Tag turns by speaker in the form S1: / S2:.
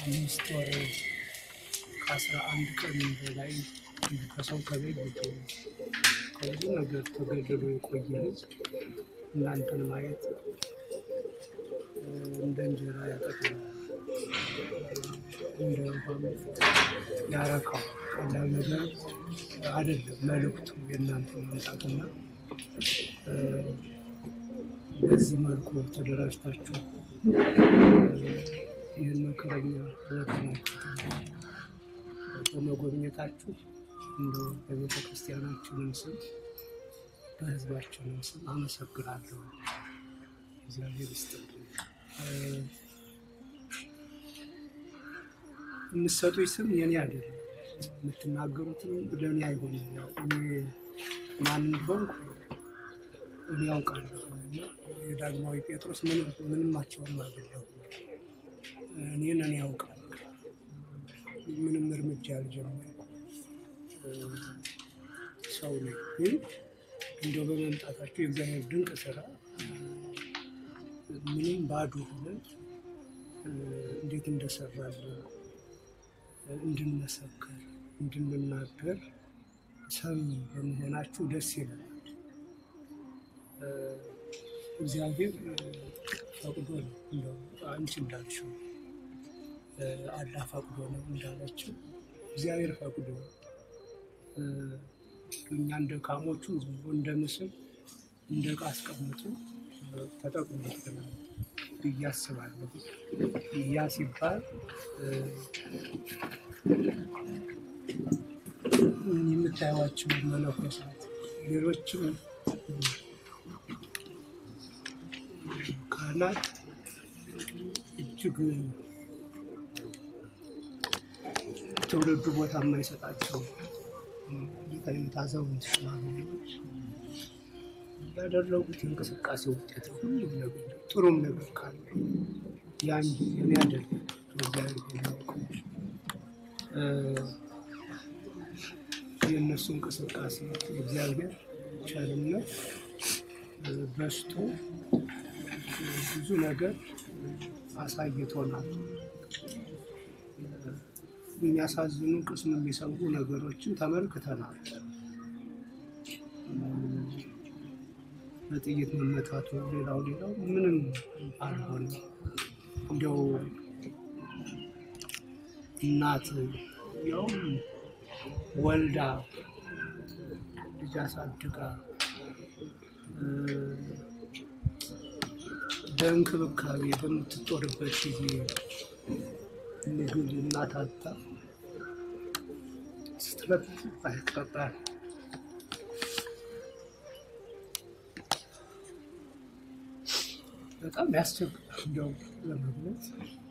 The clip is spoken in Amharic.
S1: አምስት ወር ከአስራ አንድ ቀን በላይ ከሰው ተለይቶ ከብዙ ነገር ተገድሎ የቆየ ሕዝብ እናንተን ማየት እንደ እንጀራ ያጠቅማል፣ እንደ ውሃም ያረካው። ቀላል ነገር አይደለም መልእክቱ የእናንተ መምጣትና በዚህ መልኩ ተደራጅታችሁ ይህን መከረኛ ህይወታችሁ በመጎብኘታችሁ እንደ በቤተ ክርስቲያናችንም ስም በህዝባችንም ስም አመሰግናለሁ። እግዚአብሔር ይስጥልኝ። የምትሰጡኝ ስም የኔ አይደለም፣ የምትናገሩትም ለእኔ አይሆንም። ያው እኔ ማን እንደሆንኩ እኔ ያውቃለሁ። እና የዳግማዊ ጴጥሮስ ምንማቸውም አይደለሁም። እኔን እኔ ያውቃለሁ። ምንም እርምጃ ያልጀመርኩ ሰው ነኝ። ግን እንደው በመምጣታቸው የእግዚአብሔር ድንቅ ስራ ምንም ባዶ ሆነን እንዴት እንደሰራልን እንድንመሰክር እንድንናገር ሰሚ በመሆናችሁ ደስ ይላል። እግዚአብሔር ፈቅዶ ነው እንደው አንቺ እንዳልሽው አላህ ፈቅዶ ነው እንዳለችው እግዚአብሔር ፈቅዶ እኛ እንደ ካሞቹ እንደ ምስል እንደ ዕቃ አስቀምጦ ተጠቅሞብናል ብዬ አስባለሁ። ያ ሲባል የምታዩዋቸው መነኮሳት ሌሎችም ካህናት እጅግ ትውልዱ ቦታ የማይሰጣቸው ከይነት አዛውንት ሽማግሌዎች ያደረጉት የእንቅስቃሴ ውጤት ነው። ሁሉም ነገር ጥሩም ነገር ካለ ያን የሚያደርግ እግዚአብሔር የሚያውቀው የእነሱ እንቅስቃሴ እግዚአብሔር ቸርነት በስቶ ብዙ ነገር አሳይቶናል። የሚያሳዝኑ ቅስም የሚሰብሩ ነገሮችን ተመልክተናል። በጥይት መመታቱ፣ ሌላው ሌላው ምንም አልሆነ። እንዲያው እናት ያውም ወልዳ ልጅ አሳድጋ በእንክብካቤ በምትጦርበት ጊዜ ምግብ እናት አጣ ስትረት አይቀጣል። በጣም ያስቸግራል። እንዲያው ለመግለጽ